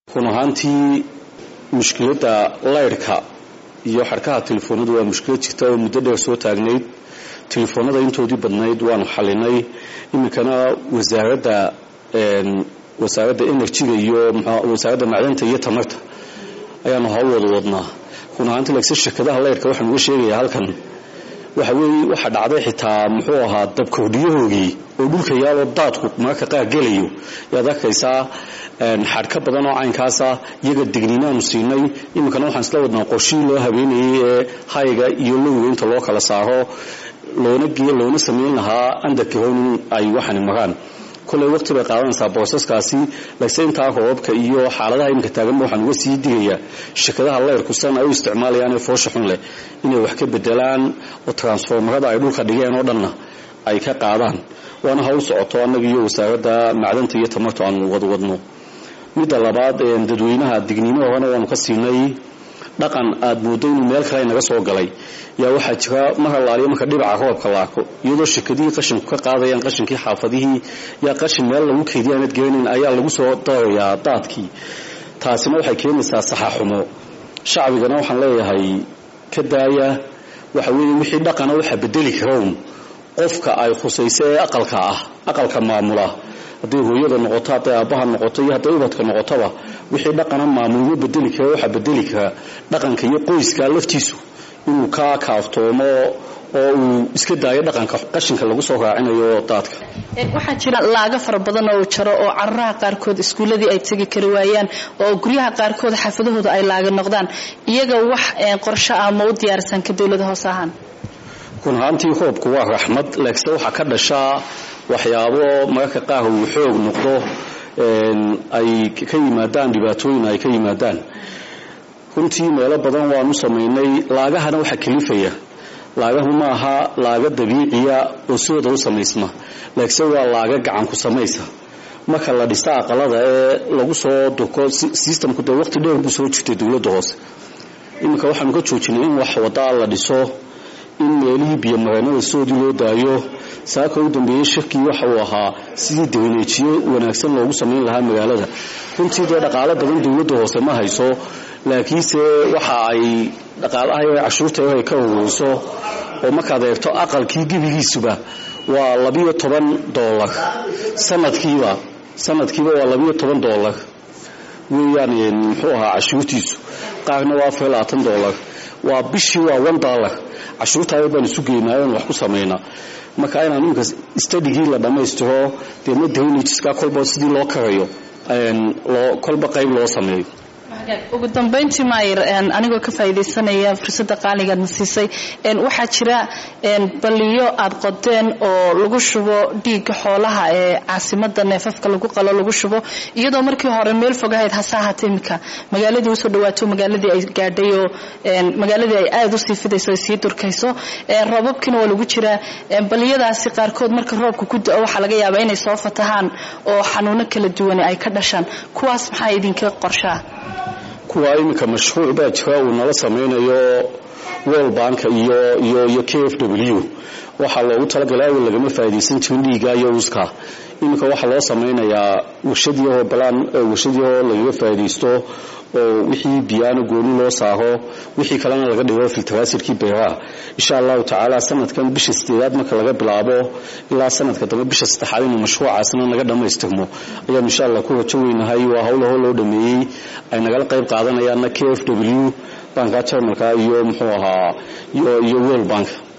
run ahaantii mushkiladda laydhka iyo xadhkaha telefoonadu waa mushkilad jirta oo muddo dheer soo taagnayd telefoonada intoodii badnayd waanu xalinay iminkana wasaaradda wasaaradda enerjiga iyo wasaaradda macdanta iyo tamarta ayaanu hawl wada wadnaa run ahaantii lagse shirkadaha laydhka waxaan uga sheegayaa halkan waxa weeye waxaa dhacday xitaa muxuu ahaa dabkordhiyahoogii oo dhulka yaaloo daadku mararka qaar gelayo yaad arkaysaa xadhka badan oo caynkaasa iyaga digniinaanu siinay iminkana waxaan isla wadnaa qorshihii loo habeenayay ee hayga iyo lowga inta loo kala saaro loona geeyo loona samayn lahaa andarkihon in ay waxani maraan kolley waqti bay qaadanaysaa boosaskaasi lagse intaa roobabka iyo xaaladaha iminka taaganba waxaan uga sii digayaa shirkadaha layrku san ay u isticmaalayaan ee foosha xun leh inay wax ka bedelaan oo transformarada ay dhulka dhigeen oo dhanna ay ka qaadaan waana hawl socoto annaga iyo wasaaradda macdanta iyo tamartu aanu wadwadno midda labaad dadweynaha digniino horena waanu ka siinay dhaqan aad mooddo inuu meel kale naga soo galay yaa waxaa jira mar allaaliyo marka dhibaca roobka la arko iyadoo shirkadihii qashinku ka qaadayaan qashinkii xaafadihii yaa qashin meel lagu keydiya aanad garanayn ayaa lagu soo darayaa daadkii taasina waxay keenaysaa saxaxumo shacbigana waxaan leeyahay ka daaya waxa weeye wixii dhaqana waxa bedeli karown qofka ay khusayso ee aqalka ah aqalka maamula hadday hooyada noqoto hadday aabbaha noqoto iyo hadday ubadka noqotoba wixii dhaqana maamulma bedeli kara waxaa bedeli kara dhaqanka iyo qoyska laftiisu inuu ka kaaftoomo oo uu iska daayo dhaqanka qashinka lagu soo raacinayo daadka waxaa jira laaga fara badan oo jaro oo caruraha qaarkood iskuulladii ay tegi kari waayaan oo guryaha qaarkood xaafadahooda ay laaga noqdaan iyaga wax qorsho ah ma u diyaarsan ka dowlada hoose ahaan run ahaantii roobku waa raxmad laakiinse waxaa ka dhashaa waxyaabo mararka qaar uu xoog noqdo ay ka yimaadaan dhibaatooyin ay ka yimaadaan runtii meelo badan waanu samaynay laagahana waxaa kalifaya laagahu ma aha laaga dabiiciya oo sidooda u samaysma laakiinse waa laaga gacan ku samaysa marka la dhisa aqalada ee lagu soo durko sistamku dee waqti dheer buu soo jirtay dowladda hoose iminka waxaanu ka joojinay in wax wadaa la dhiso in meelihii biyomareenada sidoodii loo daayo saaka u dambeeyey shirkii waxa uu ahaa sidii dawneejiyo wanaagsan loogu samayn lahaa magaalada runtii dee dhaqaalo badan dowladda hoose ma hayso laakiinse waxa ay dhaqaalaha cashuurta ay ka ururiso oo markaad eegto aqalkii gebigiisuba waa labiyo toban doolar sanadkiiba sanadkiiba waa labiyo toban doolar weeyaan muxuu ahaa cashuurtiisu qaarna waa afar labaatan doolar waa bishii waa one dollar cashuurtaada baan isu geynaa oon wax ku samaynaa marka inaan iminka stadigii la dhammaystiro dee ma dawnajiska kolba sidii loo karayo loo kolba qayb loo sameeyo ugu dambayntii maayir anigoo ka faa'iidaysanaya fursadda qaaligaad na siisay waxaa jira balliyo aad qodeen oo lagu shubo dhiigga xoolaha ee caasimada neefafka lagu qalo lagu shubo iyadoo markii hore meel fogahayd hase ahaata iminka magaaladii usoo dhawaato magaaladii ay gaadhay oo magaaladii ay aada usii fidayso ay sii durkayso roobabkiina waa lagu jiraa balliyadaasi qaarkood marka roobka ku da-o waxaa laga yaabaa inay soo fatahaan oo xanuuno kala duwan ay ka dhashaan kuwaas maxaa idinka qorshaa kuwa iminka mashruuc baa jira uu nala samaynayo world bank iyo iyo iyo k f w waxaa loogu talagalay awal lagama faa'iidaysan jirin dhiiga iyo uska iminka waxaa loo samaynayaa warshadiyahoo balaan warshadiyahoo lagaga faa'iidaysto oo wixii biyaano gooni loo saaro wixii kalena laga dhigo filtaraasirkii beeraha insha allahu tacaala sanadkan bisha sideedaad marka laga bilaabo ilaa sanadka dambe bisha saddexaad inuu mashruucaasna naga dhammaystirmo ayaanu insha allah ku rajo weynahay waa howlahoo loo dhameeyey ay nagala qayb qaadanayaanna k f w banka jarmalka iyo muxuu ahaa iyo world bank